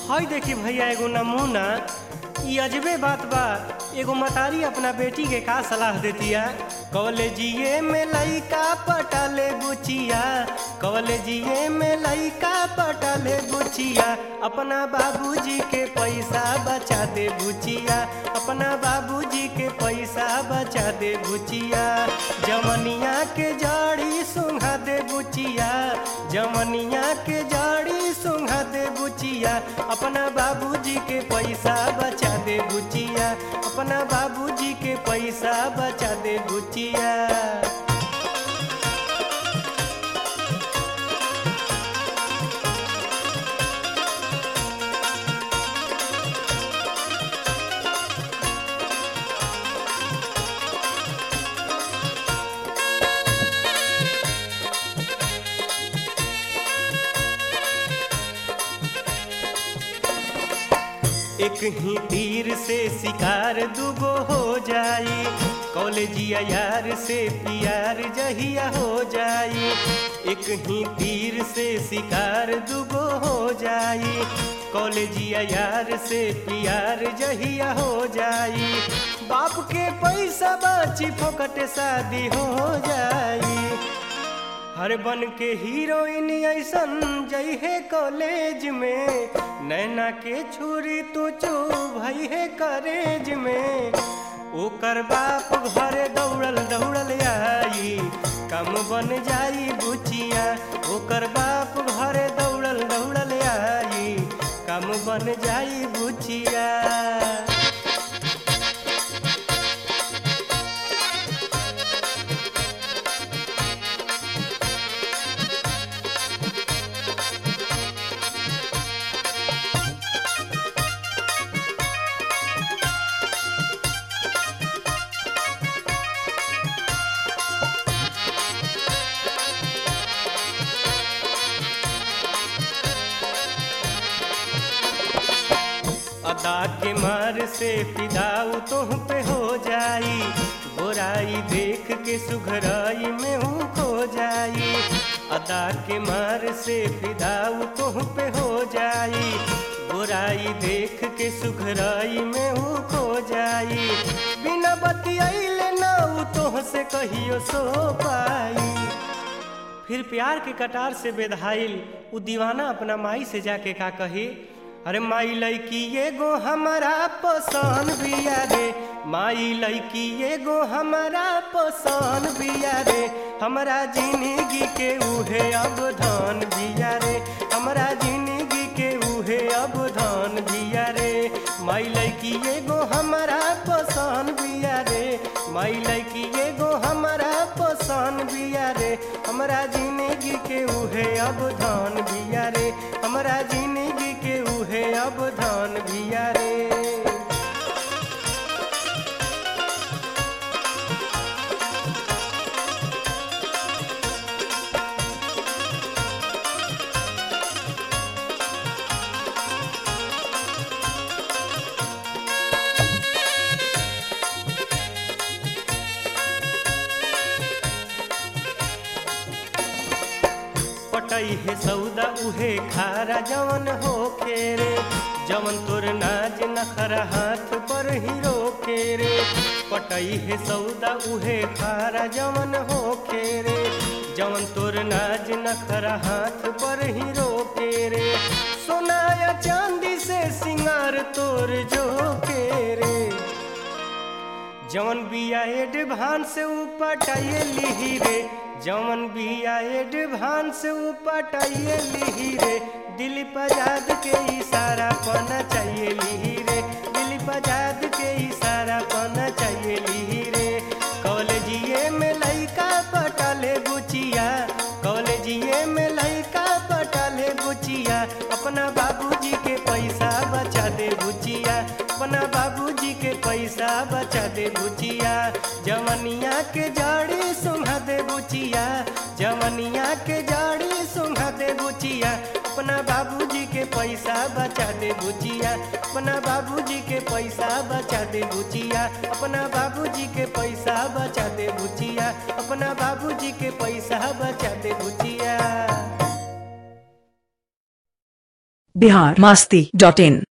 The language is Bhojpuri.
हई देखी भैया एगो नमूना ई अजबे बात बा एगो मतारी अपना बेटी के का सलाह देतिया कॉलेजिए में लइका पटाले बुचिया कॉलेजिए में लइका पटाले बुचिया अपना बाबूजी के पैसा बचा दे बुचिया अपना बाबूजी के पैसा बचा दे बुचिया जमनिया के जड़ी सुंघा दे बुचिया जमनिया के जड़ी सुंघा दे बुचिया अपना बाबूजी के पैसा बचा दे बुचिया अपना बाबूजी के पैसा बचा दे बुचिया एक ही तीर से शिकार दुगो हो जाई कॉलेजिया यार से प्यार जहिया हो जाई एक ही तीर से शिकार दुगो हो जाई कॉलेजिया यार से प्यार जहिया हो जाई बाप के पैसा बची फोकट शादी हो जाई हर बन के हीरोइन ऐसन जई है कॉलेज में नैना के छुरी तू चू भई है करेज में ओकर बाप घरे दौड़ल दौड़ल आई कम बन जाई बुचिया ओकर बाप घरे दौड़ल दौड़ल आई कम बन जाई बुचिया अदा के मार से फिदाऊ तुह पे हो जाई गोराई देख के सुघराई में हूँ खो जाई अदा के मार से फिदाऊ तुह पे हो जाई गोराई देख के सुघराई में हूँ खो जाई बिना बतियाइले ना तोह से कहियो सो पाई फिर प्यार के कटार से बेधाइल उ दीवाना अपना माई से जाके का कही अरे माई लड़की एगो हमारा पसंद बिया रे माई लड़की एगो हमारा पसंद बिया रे हमारा जिंदगी के उहे अब धन बिया रे हमारा जिंदगी के उहे अब धन बिया रे माई लड़की एगो हमारा पसंद बिया रे माई लड़की एगो हमारा पसंद बिया रे हमारा जिंदगी के उहे अब धन बिया रे हमारा जिंदगी के उहे अब धन बिया रे पटई है सौदा उहे खारा जवन हो रे जवन तोर नाज नखरा हाथ पर हीरो के रे पटई है सौदा उहे खारा जवन हो रे जवन तोर नाज नखरा हाथ पर हीरो के रे सोनाया चांदी से सिंगार तोर जो के रे जवन बिया एडवांस उपटाइए लिही रे जवन बिया एडवांस उपटाइए लिही रे दिलीप आजाद के इशारा पना चाहिए लिही रे दिलीप आजाद के इशारा पना चाहिए लिही रे कॉलेजिए में लइका पटाले बुचिया कॉलेजिए में लइका पटाले बुचिया अपना बाबूजी के पैसा बचा दे बुचिया अपना बाबूजी के पैसा बचा दे बुचिया जवनिया के जड़ी सुंघा दे बुचिया जवनिया के जड़ी सुंघा दे बुचिया अपना बाबूजी के पैसा बचा दे बुचिया अपना बाबूजी के पैसा बचा दे बुचिया अपना बाबूजी के पैसा बचा दे बुचिया अपना बाबूजी के पैसा बचा दे बुचिया बिहार मास्ती डॉट इन